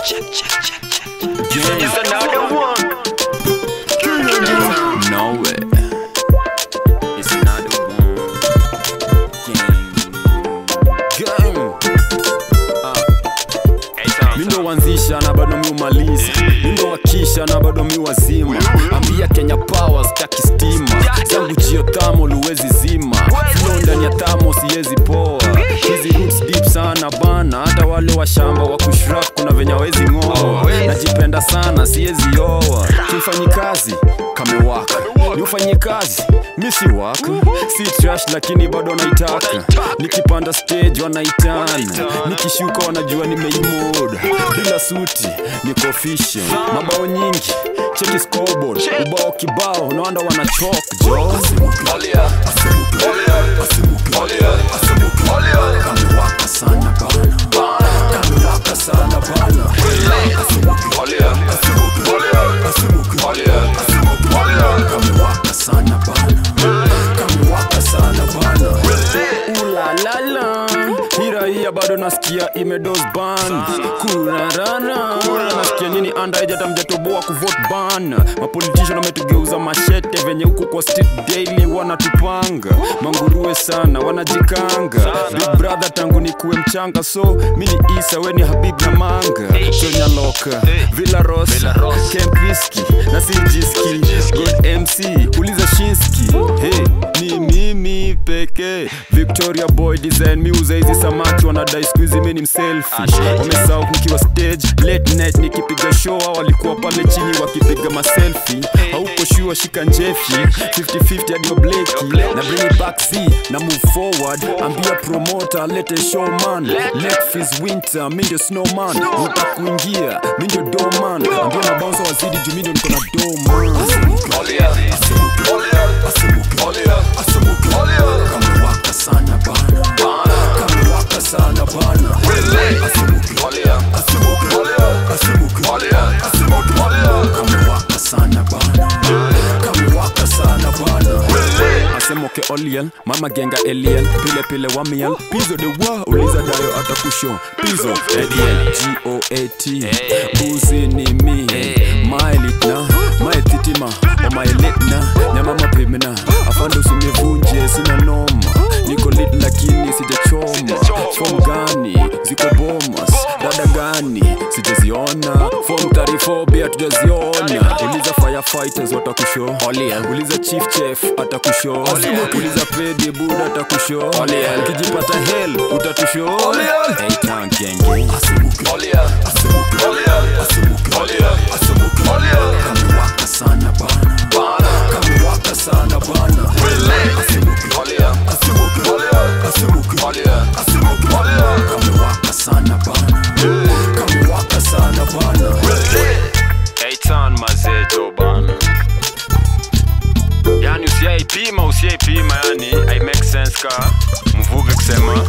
It's another one. No way. It's another one. Gang. Gang. Hey, sound, Mi ndo wanzisha na bado mi umaliza mi ndo wakisha na bado mi wazima ambia kenya power staki stima zangu jio thamo luwezi zima flow ndani ya thamo siwezi poa hizi roots deep sana bana hata wale wa shamba wa kushrap kuna venye wezi ng'oa najipenda sana siwezi oa kifanyi kazi kamewaka ni ufanyie kazi mi si waka si trash lakini bado naitaka nikipanda stage wanaitana nikishuka wanajua nimeimoda bila suti niko official mabao nyingi cheki scoreboard ubao kibao naanda wanachok jo kamewaka sana bana kamewaka sana bana kamewaka sana bana kamewaka sana bana ulalala hiraia bado nasikia imedos ban kurarana nasikia nini andaejata mjatoboa kuvot ban mapolitician wametugeuza mashete venye huko kwa street daily wanatupanga manguruwe sana wanajikanga big brother tangu nikuwe mchanga so mi ni isa we ni habib na manga tonyaloka villaros kempiski na sijiski god mc uliza shinski hey, ni mimi pekee victoria boy design miuza hizi samaki wanadai skuizi mi ni mselfi wamesahau nikiwa stage late night nikipiga show hao walikuwa pale chini wakipiga maselfi hauko shua shika njefi 50-50 hadi mableki na bring it back z na move forward ambia promoter lete showman let fis winter mi ndio snowman utakuingia mi ndio doman ambia mabanza wazidi juu mi ndio niko na doman kamewaka sana bana kamewaka sana bana kamewaka sana bana kamewaka sana bana asemoke oliel mama genga eliel pile pile wamiel pizo de wa uliza dayo atakusho pizo eliel goat buzi ni mi maelitna maetitima omaelitna nyama mapimna afande usinivunje sina noma niko lit lakini sijachoma fom gani ziko bomas dada gani sijaziona fom tarifobia tujaziona uliza firefighters watakusho uliza chief chef atakusho uliza pedi bud atakusho ukijipata hel utatusho Hey, town gang gang. kamewaka sana bana kamewaka sana bana kamewaka sana bana kamewaka sana bana Hey, town mazejo bana. Yani usiaipima usiaipima yani I make sense ka mvuge kusema